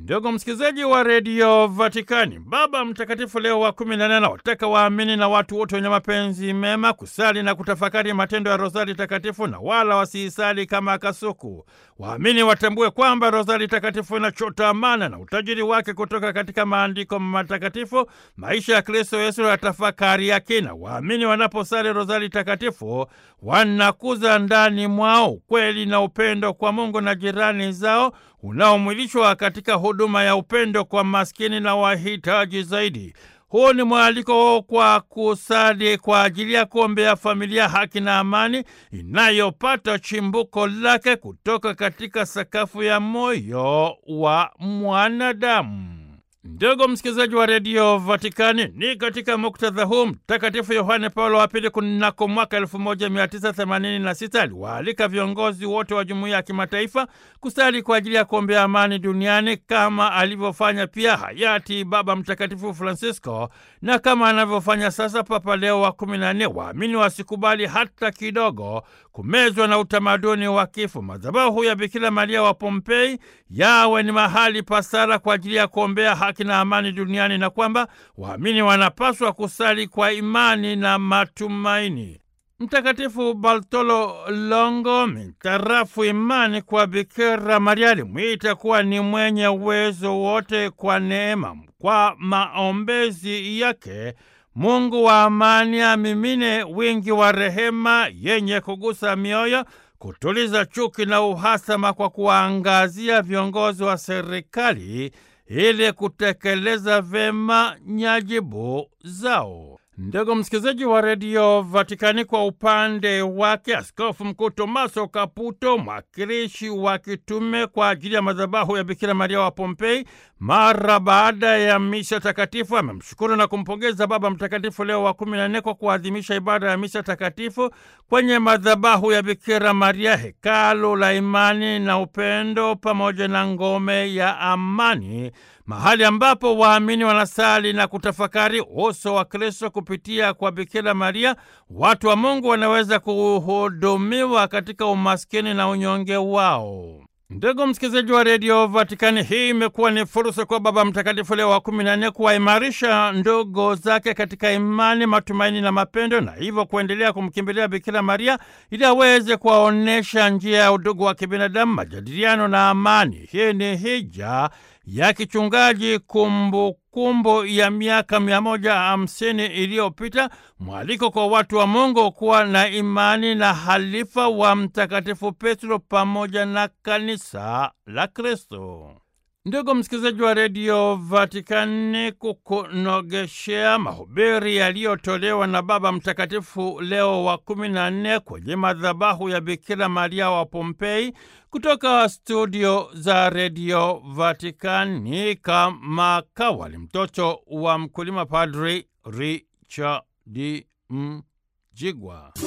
Ndugu msikilizaji wa redio Vatikani, Baba Mtakatifu Leo wa kumi na nane anawataka waamini na watu wote wenye mapenzi mema kusali na kutafakari matendo ya Rozari Takatifu na wala wasiisali kama kasuku. Waamini watambue kwamba Rozari Takatifu inachota amana na utajiri wake kutoka katika maandiko matakatifu, maisha ya Kristo Yesu na tafakari ya kina. Waamini wanaposali Rozari Takatifu wanakuza ndani mwao ukweli na upendo kwa Mungu na jirani zao unaomwilishwa katika huduma ya upendo kwa maskini na wahitaji zaidi. Huu ni mwaliko kwa kusali kwa ajili ya kuombea familia, haki na amani inayopata chimbuko lake kutoka katika sakafu ya moyo wa mwanadamu. Ndugu msikilizaji wa redio Vatikani, ni katika muktadha huu Mtakatifu Yohane Paulo wa Pili kunako mwaka 1986 aliwaalika viongozi wote wa jumuiya ya kimataifa kusali kwa ajili ya kuombea amani duniani kama alivyofanya pia hayati Baba Mtakatifu Francisco na kama anavyofanya sasa Papa Leo wa 14. Waamini wasikubali hata kidogo kumezwa na utamaduni wa kifo. Madhabahu ya Bikira Maria wa Pompei yawe ni mahali pa sala kwa ajili ya kuombea haki na amani duniani na kwamba waamini wanapaswa kusali kwa imani na matumaini. Mtakatifu Bartolo Longo, mitarafu imani kwa Bikira Maria, alimwita kuwa ni mwenye uwezo wote kwa neema. Kwa maombezi yake Mungu wa amani amimine wingi wa rehema yenye kugusa mioyo, kutuliza chuki na uhasama kwa kuwaangazia viongozi wa serikali ili kutekeleza vema nyajibu zao. Ndugu msikilizaji wa redio Vatikani, kwa upande wake Askofu Mkuu Tomaso Kaputo, mwakilishi wa kitume kwa ajili ya madhabahu ya Bikira Maria wa Pompei, mara baada ya misa takatifu amemshukuru na kumpongeza Baba Mtakatifu Leo wa kumi na nne kwa kuadhimisha ibada ya misa takatifu kwenye madhabahu ya Bikira Maria, hekalu la imani na upendo, pamoja na ngome ya amani, mahali ambapo waamini wanasali na kutafakari uso wa Kristo kupitia kwa Bikira Maria. Watu wa Mungu wanaweza kuhudumiwa katika umaskini na unyonge wao. Ndugu msikilizaji wa redio Vatikani, hii imekuwa ni fursa kwa Baba Mtakatifu Leo wa kumi na nne kuwaimarisha ndugu zake katika imani, matumaini na mapendo, na hivyo kuendelea kumkimbilia Bikira Maria ili aweze kuwaonyesha njia ya udugu wa kibinadamu, majadiliano na amani. Hii ni hija ya kichungaji kumbukumbu kumbu ya miaka mia moja hamsini iliyopita, mwaliko kwa watu wa Mungu kuwa na imani na halifa wa Mtakatifu Petro pamoja na kanisa la Kristo. Ndugu msikilizaji wa redio Vatikani, kukunogeshea mahubiri yaliyotolewa na Baba Mtakatifu Leo wa kumi na nne kwenye madhabahu ya Bikira Maria wa Pompei kutoka studio za redio Vatikani, kama kawali mtoto wa mkulima, Padri Richard Mjigwa.